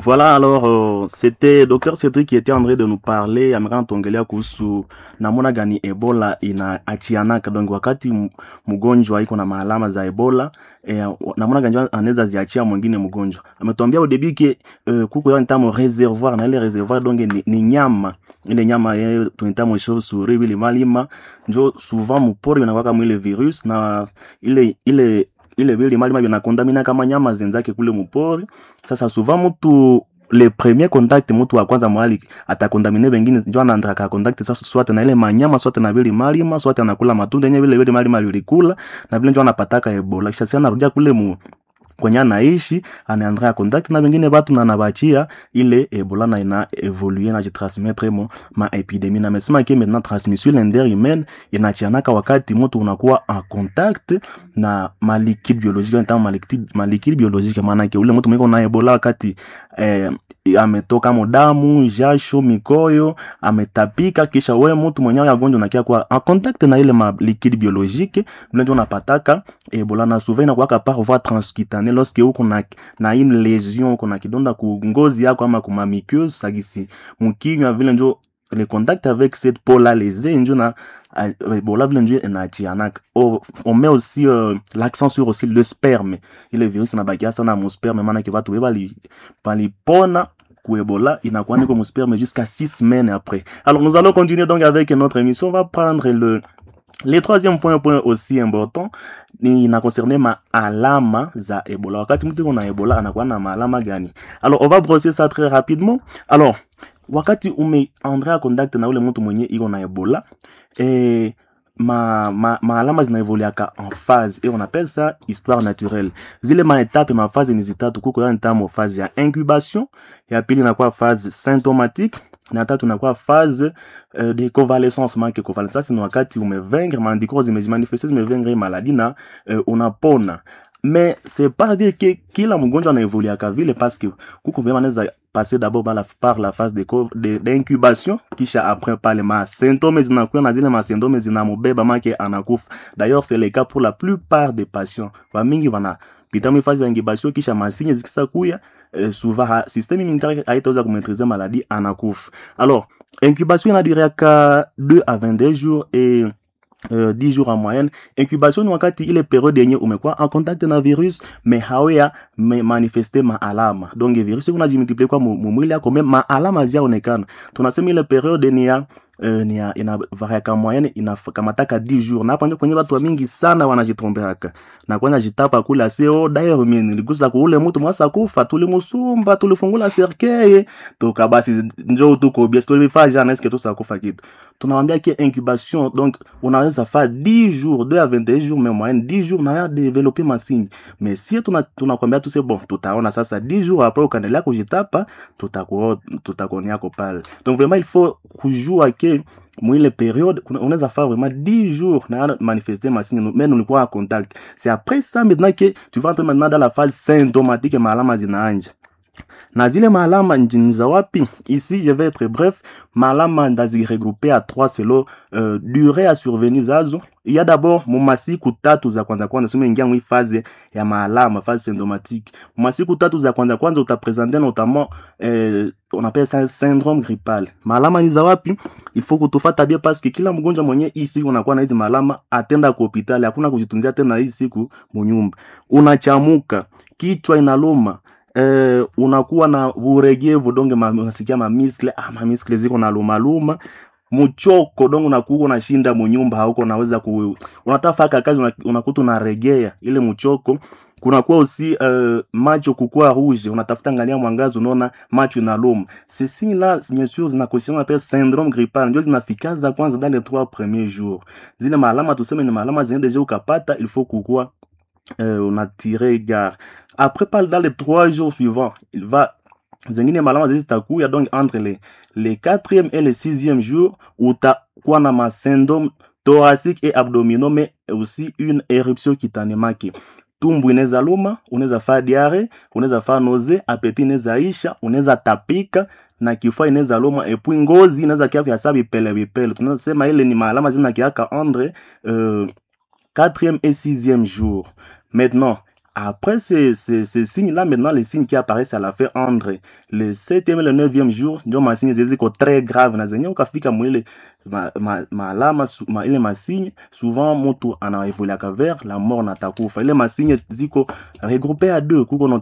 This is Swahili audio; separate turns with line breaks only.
Voilà, alors euh, c'était Dr. Cedric qui était en train de nous parler amekaa tuongelea kuhusu namna gani Ebola inaachianaka. Donc wakati m- mgonjwa iko na maalama za Ebola eh, namna gani anaweza ziachia mwingine mgonjwa. Ametuambia au début que euh, kuko ya ntamo reservoir na ile reservoir donc ni, ni nyama ile nyama ye tunaitamo chauve-souris vile malima njo souvent mupori inakuwa mwile virus na ile ile ile vile malima vinakontamina kama nyama zenzake kule mupori sasa souvent mtu le premier contact mtu wa kwanza mwali atakontamine wengine njo anaandraka contact sasa swate na ile manyama swate na vile malima swate anakula matunda yenye vile vile malima vilikula na vile njo anapataka ebola kisha sasa anarudia kule mu kwenye anaishi anaandrea contact na wengine watu na nabachia ile ebola na ina evolue na jitransmettre mo ma epidemie na mesema ke maintenant transmission interhumaine inachianaka wakati mtu unakuwa en contact na maliquide biologique nta maliquide maliquide biologique maana yake ule mtu mwiko na ebola wakati eh, ametoka mo damu jasho mikoyo ametapika kisha we mtu mwenyewe agonjwa nakia kwa en contact na ile ma liquide biologique vile ndio unapataka ebola na souvent inakuwaka par voie transcutané lorsque uko na, na une lésion uko na kidonda ku ngozi yako ama kuma muqueuse sagisi mkinywa vile njo le contact avec cette peau là lésée njo na uh, ebola vile njo inachianaka oh, on met aussi euh, l'accent sur aussi le sperme ile virus inabakia sana mu sperme maana ke watu we bali balipona Ebola, inakuwa niko mu sperme jusqu'à six semaines après. Alors nous allons continuer donc avec notre émission. On va prendre le le troisième point, point aussi important ni ina concerne maalama za Ebola. Wakati mtu kuna Ebola anakuwa na maalama gani? Alors on va brosser ça très rapidement. Alors wakati umeandrea contact na ule mtu mwenye iko na Ebola eh, ma, ma, maalama zinaevoluaka en phase et on appelle ça histoire naturelle zile maetape maphase ni zitatu kuko ya ntamo phase ya incubation ya pili inakuwa phase symptomatique na tatu inakuwa phase uh, de convalescence manque convalescence ni wakati umevengre maandiko zimejimanifeste zimevengre maladie na uh, unapona mais c'est pas dire que kila mgonjwa anaevoluaka vile parce que kuko vyema anaweza passer d'abord par la, par la phase de co- de- d'incubation kisha après pale ma symptômes zinakuwa na zile ma symptômes zinamubeba make anakufa d'ailleurs c'est le cas pour la plupart des patients wamingi wana pita mu phase ya incubation kisha masinye zikisa kuya eh, souvent ha, système immunitaire haitaweza kumaîtriser maladie anakufa alors incubation inaduriaka 2 à 22 jours et euh, 10 jours en moyenne incubation ni wakati ile periode yenye umekuwa en contact na virus me hawea me manifeste maalama donc virus unajimultiplie kwa mu- mu mwili yako me maalama ziaonekana tunasema ile periode ni ya Uh, ni ya ina variaka moyenne inakamataka 10 jours na hapa ndio kwenye watu wa mingi sana wanajitrompeaka na kwanza jitapa kula seo dayo mimi niligusa kuule mtu mwasa kufa tulimusumba tulifungula serkeye toka basi njoo tuko bien tulifaa jana eske tusakufa kitu tunawambia ki incubation donc unaweza fa 10 jours 2 à 21 jours mais moyenne 10 jours na ya développer masigne mais si tuna tunakwambia tu c'est bon tutaona sasa 10 jours après ukaendelea kujitapa tutakuo tutakuoniako pale donc vraiment il faut kujua ke mwile periode kuna- unaweza faire vraiment 10 jours na ya manifester masigne mais ulikuwa en contact c'est après ça maintenant que tu vas entrer maintenant dans la phase symptomatique maalama zinaanja na zile maalama njini za wapi ici je vais être bref maalama ndaziregroupe à trois selo euh, durée ya survenu zazo il y a d'abord mumasiku tatu za kwanza kwanza sumeingia mwi phase ya maalama phase symptomatique mumasiku tatu za kwanza kwanza utapresente notamment euh, on appelle ça syndrome grippal maalama ni za wapi il faut kutufata bien parce que kila mgonjwa mwenye hii siku unakuwa na hizi maalama atenda ku hospitali hakuna kujitunzia tena hii siku munyumba unachamuka kichwa inaluma eh, unakuwa na uregevu donge ma, unasikia mamiskle ah, mamiskle ziko na luma luma mchoko donge unakuwa unashinda munyumba hauko unaweza ku unatafaka kazi una- unakuta unaregea ile mchoko kunakuwa aussi uh, macho kukua rouge unatafuta angalia mwangazi unaona macho inaluma ceci là bien sûr zinakosia appelle syndrome grippal ndio zinafikaza kwanza dans les trois premiers jours zile maalama tuseme ni maalama zenye deja ukapata il faut kukua euh, on a tiré gare. Après, par dans les trois jours suivants, il va zengine malama zitakuya donc entre les, les quatrième et les sixième jours utakuwa na masyndrome thoracique et abdominaux mais aussi une éruption kitanemaki tumbu inaweza luma unaweza faa diare unaweza faa noze apeti inaweza isha unaweza tapika na kifua inaweza luma epui ngozi inaweza kia kuyasaa vipele vipele tunasema ile ni maalama zinakiaka entre euh, quatrième et sixième jour maintenant après ces, ces, ces signes-là, maintenant, les signes qui apparaissent à la fin entre le septième et le neuvième jour, ndio masinye zeziko très grave na zenye ukafika mwile maalama ma, ma, ma, ma, ile masinye souvent mutu anaevoluaka vers la mort na takufa ile masinye ziko regroupe à deux kuko